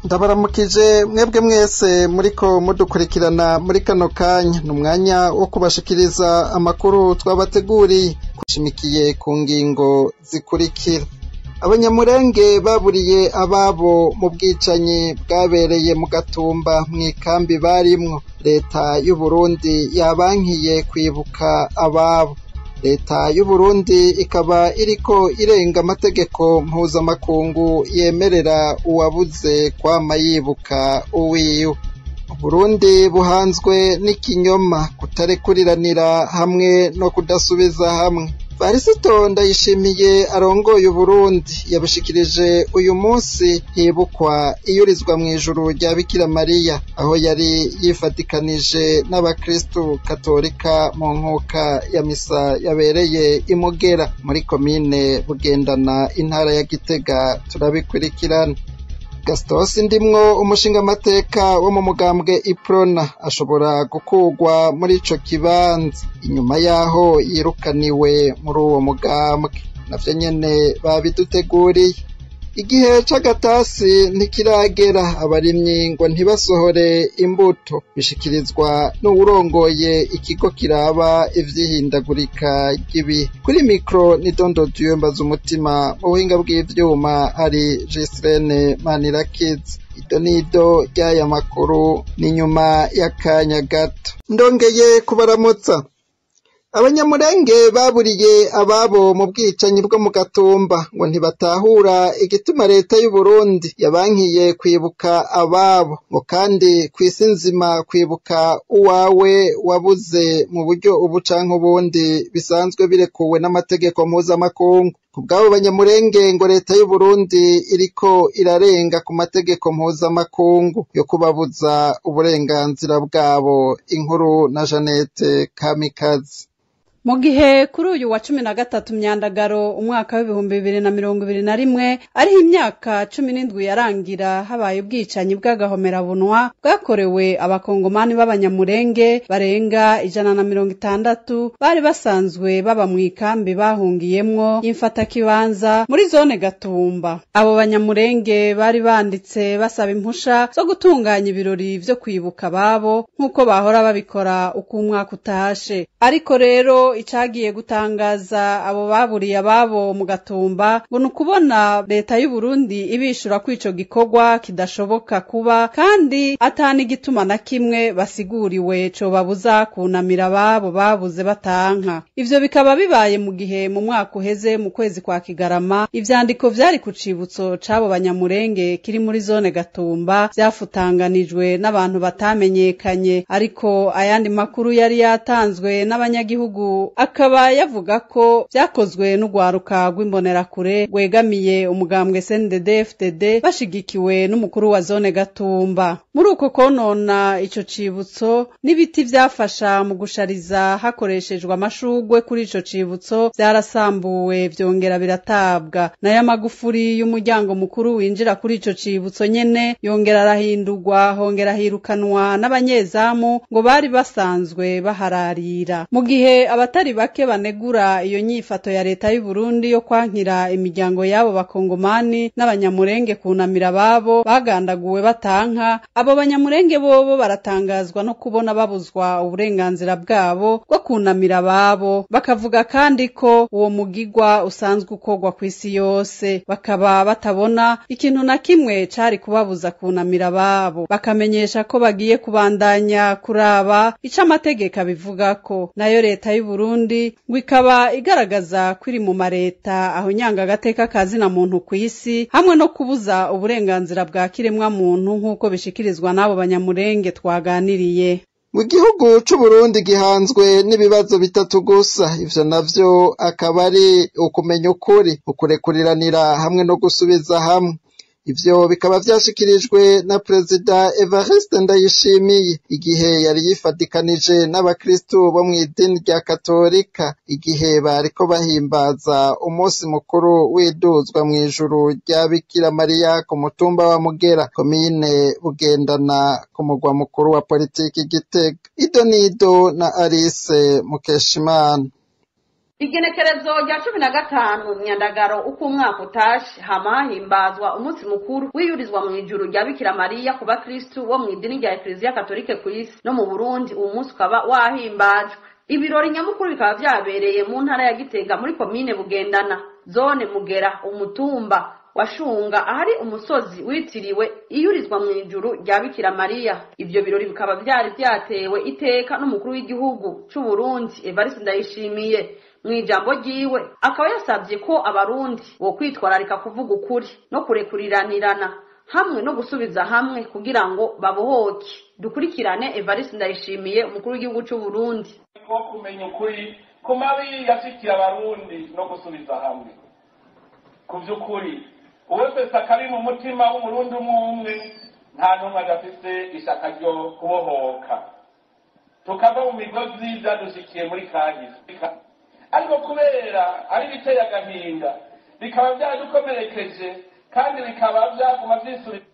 ndabaramukije mwebwe mwese muriko mudukurikirana muri kano kanya ni umwanya wo kubashikiriza amakuru twabateguriye kushimikiye ku ngingo zikurikira abanyamurenge baburiye ababo mu bwicanyi bwabereye mu gatumba mw'ikambi barimwo leta y'uburundi yabankiye kwibuka ababo leta y'uburundi ikaba iriko irenga amategeko mpuzamakungu yemerera uwabuze kwama yibuka uwiwe uburundi buhanzwe n'ikinyoma kutarekuriranira hamwe no kudasubiza hamwe varisito ndayishimiye arongoye uburundi yabishikirije uyu munsi hibukwa iyurizwa mw'ijuru rya bikira mariya aho yari yifatikanije n'abakristu katolika mu nkuka ya misa yabereye imugera muri komine bugendana intara ya gitega turabikurikirana gasitosi ndimwo umushingamateka wo mu mugambwe iprona ashobora gukurwa muri ico kibanza inyuma yaho yirukaniwe muri uwo mugambwe navyo nyene babiduteguriye igihe c'agatasi ntikiragera abarimyi ngo ntibasohore imbuto bishikirizwa n'uwurongoye ikigo kiraba ivy'ihindagurika ry'ibihe kuri mikro ni dondo duyembaza umutima mu buhinga bw'ivyuma hari jisirene manirakizi ido nido ry'aya makuru ni nyuma y'akanya gato ndongeye kubaramutsa abanyamurenge baburiye ababo mu bwicanyi bwo mu gatumba ngo ntibatahura igituma leta y'uburundi yabankiye kwibuka ababo ngo kandi kw'isi nzima kwibuka uwawe wabuze mu buryo ubu canke ubundi bisanzwe birekuwe n'amategeko mpuzamakungu ku bw'abo banyamurenge ngo leta y'uburundi iriko irarenga ku mategeko mpuzamakungu yo kubabuza uburenganzira bwabo inkuru na janete kamikazi mu gihe kuri uyu wa cumi na gatatu myandagaro umwaka w'ibihumbi bibiri na mirongo ibiri na rimwe ariho imyaka cumi n'indwi yarangira habaye ubwicanyi bw'agahomerabunwa bwakorewe abakongomani b'abanyamurenge barenga ijana na mirongo itandatu bari basanzwe baba mu ikambi bahungiyemwo y'imfatakibanza muri zone gatumba abo banyamurenge bari banditse basaba impusha zo gutunganya ibirori vyo kwibuka ababo nk'uko bahora babikora uko umwaka utashe ariko rero icagiye gutangaza abo baburiye ababo mu gatumba ngo ni ukubona leta y'uburundi ibishura ko ico gikorwa kidashoboka kuba kandi atani igituma na kimwe basiguriwe cobabuza kunamira ababo babuze batanka ivyo bikaba bibaye mu gihe mu mwaka uheze mu kwezi kwa kigarama ivyandiko vyari ku cibutso c'abo banyamurenge kiri muri zone gatumba vyafutanganijwe n'abantu batamenyekanye ariko ayandi makuru yari yatanzwe n'abanyagihugu akaba yavuga ko vyakozwe n'urwaruka rw'imbonerakure rwegamiye umugambwe CNDD FDD bashigikiwe n'umukuru wa zone Gatumba muri uko konona ico cibutso n'ibiti vyafasha mu gushariza hakoreshejwe amashurwe kuri ico cibutso vyarasambuwe vyongera biratabwa nayo amagufuri y'umuryango mukuru winjira kuri ico cibutso nyene yongera arahindurwa hongera hirukanwa n'abanyezamu ngo bari basanzwe bahararira mu gihe abatari bake banegura iyo nyifato ya leta y'u Burundi yo kwankira imiryango y'abo bakongomani n'abanyamurenge kunamira ababo bagandaguwe batanka abo banyamurenge bobo baratangazwa no kubona babuzwa uburenganzira bwabo bwo kunamira ababo bakavuga kandi ko uwo mugigwa usanzwe ukorwa ku isi yose bakaba batabona ikintu na kimwe cari kubabuza kunamira ababo bakamenyesha ko bagiye kubandanya kuraba ico amategeko abivuga ko nayo leta y'u Burundi ngo ikaba igaragaza ko iri mu mareta aho nyanga agateka kazina muntu ku isi hamwe no kubuza uburenganzira bwa kiremwa muntu nk'uko bishikirizwa n'abo banyamurenge twaganiriye mu gihugu c'uburundi gihanzwe n'ibibazo bitatu gusa ivyo navyo akaba ari ukumenya ukuri ukurekuriranira hamwe no gusubiza hamwe ivyo bikaba vyashikirijwe na perezida Evariste Ndayishimiye igihe yari yifadikanije n'abakristu bo mw'idini rya katolika igihe bariko bahimbaza umunsi mukuru w'iduzwa mw'ijuru rya Bikira Mariya ku mutumba wa Mugera komine Bugendana ku mugwa mukuru wa politiki Gitega Ido Nido na Alice Mukeshimana igenekerezo rya cumi na gatanu myandagaro uko umwaka utashe hama hahimbazwa umunsi mukuru wiyurizwa mu ijuru rya bikira mariya ku bakristu bo mu idini rya ekleziya katolike ku isi no mu burundi uwo munsi ukaba wahimbajwe ibirori nyamukuru bikaba vyabereye mu ntara ya gitega muri komine bugendana zone mugera umutumba washunga ahari umusozi witiriwe iyurizwa mu ijuru rya bikira mariya ivyo birori bikaba vyari vyatewe iteka n'umukuru w'igihugu c'uburundi evariste ndayishimiye mu ijambo ryiwe akaba yasabye ko abarundi bo kwitwararika kuvuga ukuri no kurekuriranirana hamwe no gusubiza hamwe kugira ngo babohoke dukurikirane evariste ndayishimiye umukuru w'igihugu c'uburundi ko kumenya ukuri ku mabi yashikiye abarundi no gusubiza hamwe ku by'ukuri uwe wese akari mu mutima w'umurundi umwe umwe nta n'umwe adafise ishaka ryo kubohoka tukava mu migozi byadushikiye muri kahise ariko kubera ari biteye agahinda bikaba byadukomerekeje kandi bikaba byaguma byisubira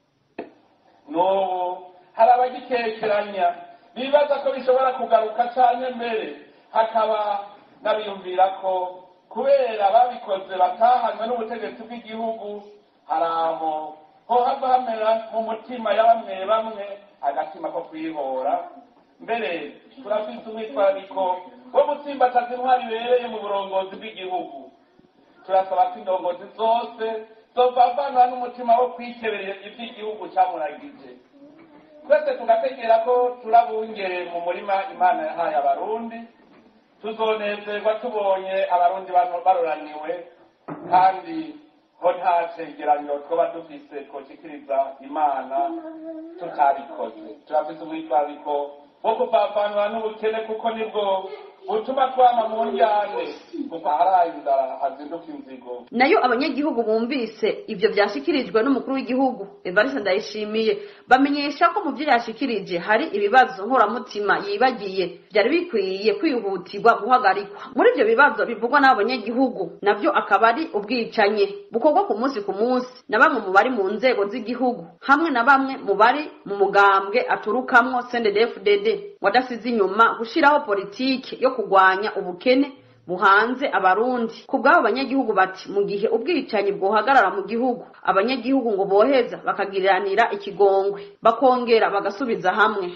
n'ubu hari abagikekeranya bibaza ko bishobora kugaruka cyane mbere hakaba n'abiyumvira ko kubera babikoze batahanywe n'ubutegetsi bw'igihugu hari aho ho hava hamera mu mutima ya bamwe bamwe agatima ko kwihora mbere turafise umwitwarariko wo gutsimbataza intwari ibereye mu burongozi bw'igihugu turasaba ko indongozi zose zovavanwa n'umutima wo kwikeberera ivy'igihugu camuragije twese tugategera ko turabungere mu murima imana yahaye abarundi tuzonezerwa tubonye abarundi baroraniwe kandi ho nta cegeranyo twoba dufise twoshikiriza imana tutabikoze turafise umwitwarariko wo kuvavanwa n'ubukene kuko nibwo butuma twama mu njyane kuko aharaye inzara hazinduka inzigo nayo abanyagihugu bumvise ivyo vyashikirijwe n'umukuru w'igihugu evariste ndayishimiye bamenyesha ko mu vyo yashikirije hari ibibazo nkoramutima yibagiye vyari bikwiye kwihutirwa guhagarikwa muri ivyo bibazo bivugwa n'abo banyagihugu navyo akaba ari ubwicanyi bukorwa ku munsi ku munsi na bamwe mu bari mu nzego z'igihugu hamwe na bamwe mu bari mu mugambwe aturukamwo cnddfdd wadasize inyuma gushiraho politike yo kugwanya ubukene buhanze abarundi ku bw'abo banyagihugu bati mu gihe ubwicanyi bwohagarara mu gihugu abanyagihugu ngo boheza bakagiriranira ikigongwe bakongera bagasubiza hamwe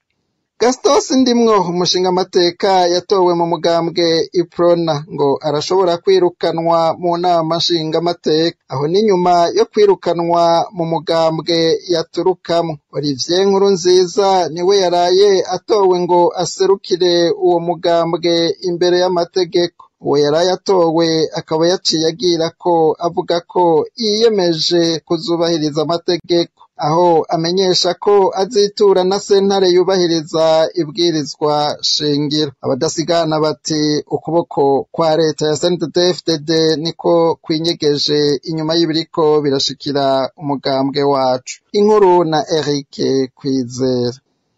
Gastos Ndimwo umushingamateka yatowe mu mugambwe Iprona ngo arashobora kwirukanwa mu nama nshingamateka aho ni nyuma yo kwirukanwa mu mugambwe yaturukamwo Olivier Nkurunziza niwe yaraye atowe ngo aserukire uwo mugambwe imbere y'amategeko uwo yaraye atowe akaba yaciye agira ko avuga ko yiyemeje kuzubahiriza amategeko aho amenyesha ko azitura na sentare yubahiriza ibwirizwa shingiro abadasigana bati ukuboko kwa leta ya CNDD-FDD niko kwinyegeje inyuma y'ibiriko birashikira umugambwe wacu inkuru na Eric Kwizera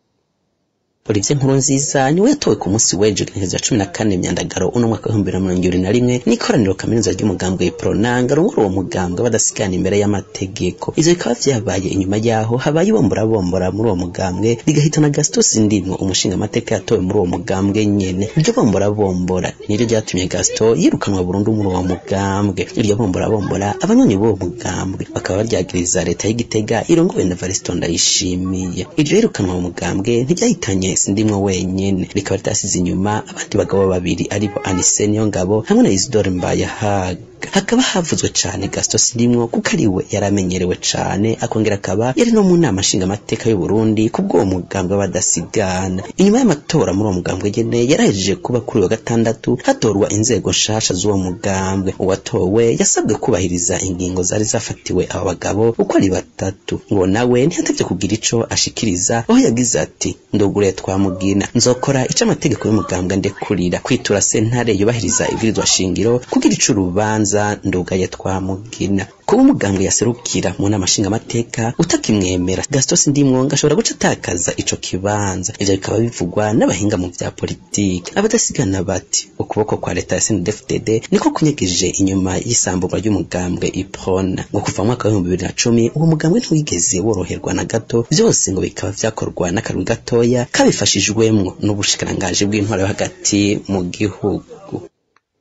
Olivier Nkurunziza niwe yatowe ku munsi w'ejo igenekerezo cumi na kane myandagaro uno mwaka w'ibihumbi bibiri na mirongo ibiri na rimwe n'ikoraniro kaminuza ry'umugambwe Pronanga rungura uwo mugambwe badasigana imbere y'amategeko ivyo bikaba vyabaye inyuma yaho habaye ibombora muri uwo mugambwe rigahitana Gaston Ndimwo umushinga amateka yatowe muri uwo mugambwe nyene iryo bombora bombora niryo ryatumye Gaston yirukanwa burundu muri uwo mugambwe iryo bombora bombora abanywanyi b'uwo mugambwe bakaba baryagiriza leta y'igitega irongowe na Varisto Ndayishimiye iryo yirukanwa mu mugambwe ntiryahitanye sindimwo wenyene rikaba ritasize inyuma abandi bagabo babiri aribo Anise Niyongabo hamwe na Isidore Mbayahaga hakaba havuzwe cane Gaston Sindimwo kuko ari we yaramenyerewe cane akongera akaba yari no mu nama nshingamateka y'u Burundi kubw'uwo mugambwe badasigana inyuma y'amatora muri uwo mugambwe nyene yarahejeje kuba kuri wa gatandatu hatorwa inzego nshasha z'uwo mugambwe uwatowe yasabwe kubahiriza ingingo zari zafatiwe aba bagabo uko ari batatu ngo nawe ntihatevye kugira ico ashikiriza aho yagize ati ndugure twamugina nzokora ico amategeko y'umugambwe ndekurira kwitura sentare yubahiriza ibwirizwa shingiro kugira ico urubanza ndugaye twamugina kuba umugambwe yaserukira mu nama nshingamateka utakimwemera Gaston Ndimwo ngashobora guca atakaza ico kibanza ivyo bikaba bivugwa n'abahinga mu vya politiki abadasigana bati ukuboko kwa leta ya CNDD-FDD niko kunyegeje inyuma y'isamburwa ry'umugambwe Iprona ngo kuva mu mwaka w'ibihumbi bibiri na cumi uwo mugambwe ntiwigeze woroherwa na gato vyose ngo bikaba vyakorwa n'akarwi gatoya kabifashijwemwo n'ubushikirangaji bw'intwaro yo hagati mu gihugu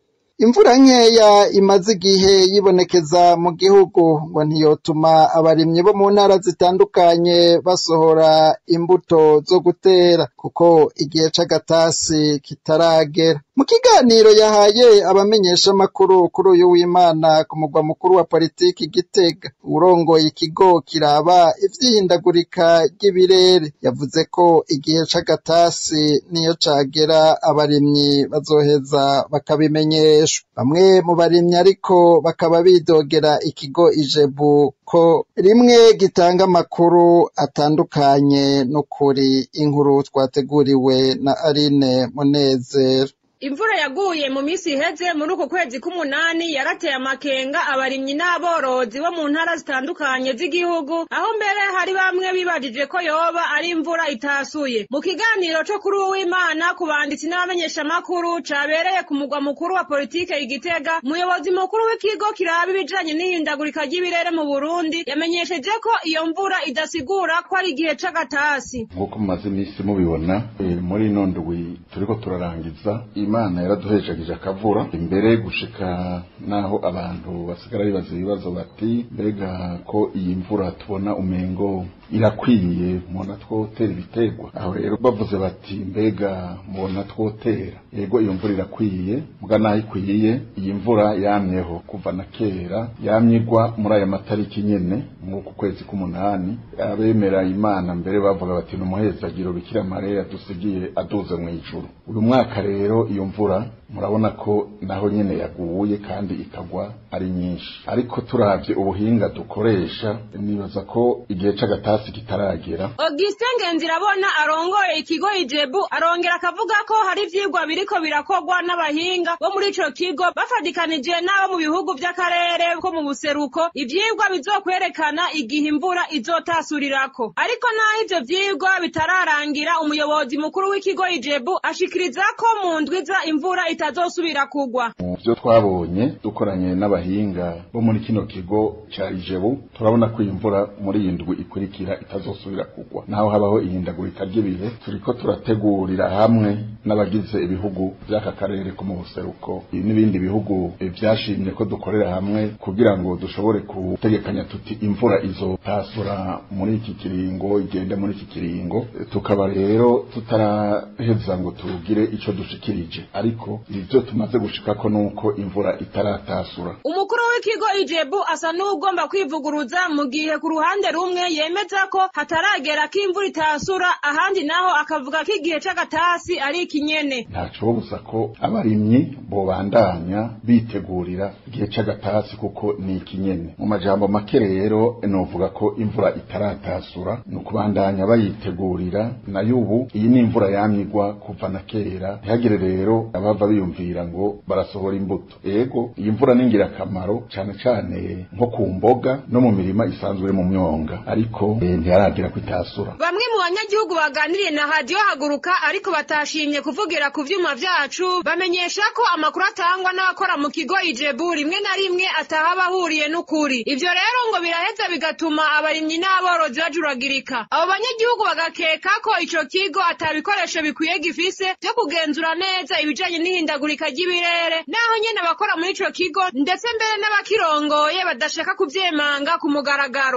imvura nkeya imaze igihe yibonekeza mu gihugu ngo ntiyotuma abarimyi bo mu ntara zitandukanye basohora imbuto zo gutera kuko igihe c'agatasi kitaragera mu kiganiro yahaye abamenyeshamakuru kuri uyu w'imana ku mugwa mukuru wa politiki gitega urongoye ikigo kiraba ivyihindagurika ry'ibirere yavuze ko igihe c'agatasi niyo cagera abarimyi bazoheza bakabimenyeshwa bamwe mu barimyi ariko bakaba bidogera ikigo ijebu ko rimwe gitanga amakuru atandukanye n'ukuri inkuru twateguriwe na Aline Munezero imvura yaguye mu minsi iheze muri uku kwezi k'umunani yarateye amakenga abarimyi n'aborozi bo mu ntara zitandukanye z'igihugu aho mbere hari bamwe bibajije ko yoba ari imvura itasuye mu kiganiro co kuri uwimana ku banditsi n'abamenyeshamakuru cabereye ku mugwa mukuru wa politike igitega umuyobozi mukuru w'ikigo kiraba ibijanye n'ihindagurika ry'ibirere mu burundi yamenyesheje ko iyo mvura idasigura ko ari igihe c'agatasi nk'uko mumaze iminsi mubibona eh, muri ino ndwi turiko turarangiza imana yaraduhejagije akavura imbere gushika naho abantu basigara bibaza ibibazo bati mbega ko iyi mvura tubona umengo irakwiye mubona twotera ibiterwa aho rero bavuze bati mbega mubona twotera yego iyo mvura irakwiye muga naho ikwiye iyi mvura yamyeho kuva na kera yamye igwa muri aya matariki nyene mw'uku kwezi k'umunani abemera imana mbere bavuga bati ni umuhezagiro bikira mariya yadusigiye aduze mu ijuru uyu mwaka rero iyo mvura murabona ko naho nyene yaguye kandi ikagwa ari nyinshi ariko turavye ubuhinga dukoresha nibaza ko igihe c'agatasi kitaragera Augustin Ngenzirabona arongoye ikigo ijebu arongera akavuga ko hari ivyigwa biriko birakorwa n'abahinga bo muri ico kigo bafadikanije n'abo mu bihugu vy'akarere ko mu buseruko ivyigwa bizokwerekana igihe imvura izotasurirako ariko naho ivyo vyigwa bitararangira umuyobozi mukuru w'ikigo ijebu ashikiriza ko mu ndwiza imvura itazosubira kugwa mu vyo twabonye dukoranye n'abahinga bo muri kino kigo ca ijebu turabona ko iyi mvura muri iyi ndwi ikurikira itazosubira kugwa naho habaho ihindagurika ry'ibihe turiko turategurira hamwe n'abagize ibihugu vy'aka karere ko mu buseruko n'ibindi bihugu eh, vyashimye ko dukorera hamwe kugira ngo dushobore gutegekanya tuti imvura izotasura muri iki kiringo igende muri iki kiringo Eh, tukaba rero tutaraheza ngo tugire ico dushikirije ariko ivyo tumaze gushikako nuko imvura itaratasura umukuru w'ikigo ijebu asa n'ugomba kwivuguruza mu gihe ku ruhande rumwe yemeza ko hataragera ko imvura itasura ahandi naho akavuga ko igihe c'agatasi ari ikinyene ntacobuza ko abarimyi bobandanya bitegurira igihe c'agatasi kuko ni ikinyene mu majambo make rero novuga ko imvura itaratasura ni ukubandanya bayitegurira nayo ubu iyi ni imvura yamyigwa kuva na kera ntihagire rero abava biyumvira ngo barasohora imbuto ego iyi mvura ni ingirakamaro cane cane nko ku mboga no mu mirima isanzwe iri mu myonga ariko eh, ntiharagira ko itasura bamwe mu banyagihugu baganiriye na radiyo haguruka ariko batashimye kuvugira ku vyuma vyacu bamenyesha ko amakuru atangwa n'abakora mu kigo ijebu rimwe na rimwe ataha bahuriye n'ukuri ivyo rero ngo biraheza bigatuma abarimyi n'aborozi bajuragirika abo banyagihugu bagakeka ko ico kigo ata bikoresho bikwiye gifise vyo kugenzura neza ibijanye n'ihindagurika ry'ibirere naho nyene abakora muri ico kigo ndetse mbere n'abakirongoye badashaka kuvyemanga ku mugaragaro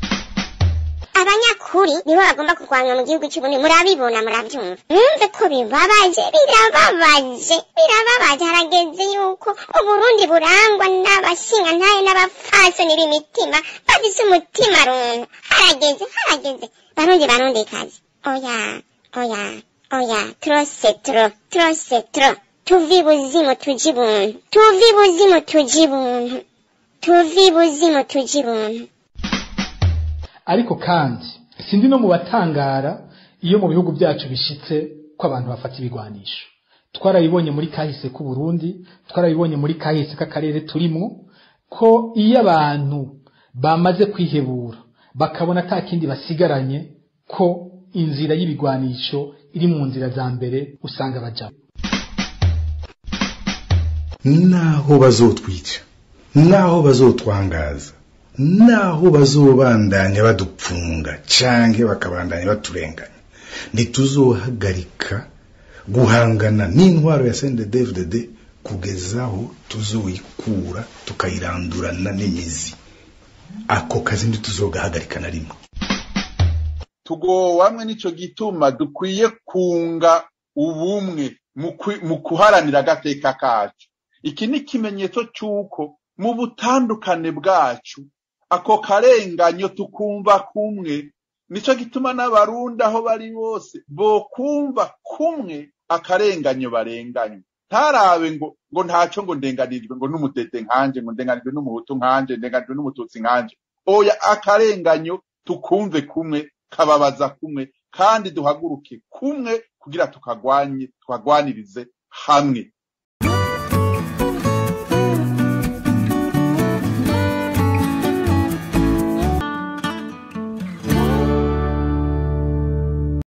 abanyakuri nibo bagomba kurwanywa mu gihugu cy'uburundi murabibona murabyumva mwumve ko bibabaje birababaje birababaje harageze yuko uburundi burangwa n'abashingantahe n'abapfasoni b'imitima bafise umutima runtu harageze harageze barundi barundi kazi oya oya oya trose tro trose tro tuvi buzimu tuji buntu tuvi buzimu tuji buntu tuvi buzimu tuji buntu ariko kandi sindi no mu batangara iyo mu bihugu byacu bishitse ko abantu bafata ibigwanisho twarabibonye muri kahise k'u Burundi twarabibonye muri kahise k'akarere turimwo ko iyo abantu bamaze kwihebura bakabona ata kindi basigaranye ko inzira y'ibigwanisho iri mu nzira za mbere usanga bajamo naho bazotwica naho bazotwangaza naho bazobandanya badupfunga canke bakabandanya baturenganya ntituzohagarika guhangana n'intwaro ya CNDD-FDD kugeza aho tuzoyikura tukayirandurana n'imizi ako kazi ntituzogahagarika na rimwe tugowamwe nico gituma dukwiye kunga ubumwe mu kuharanira agateka kacu iki ni ikimenyetso cy'uko mu butandukane bwacu ako karenganyo tukumva kumwe nico gituma n'abarundi aho bari bose bokumva kumwe akarenganyo barenganywe ntarabe ngo ngo ntaco ngo ndenganirijwe ngo n'umutete nkanje ngo ndenganijwe n'umuhutu nkanje ndenganijwe n'umututsi nkanje oya akarenganyo tukumve kumwe kababaza kumwe kandi duhaguruke kumwe kugira tukagwanye tukagwanirize hamwe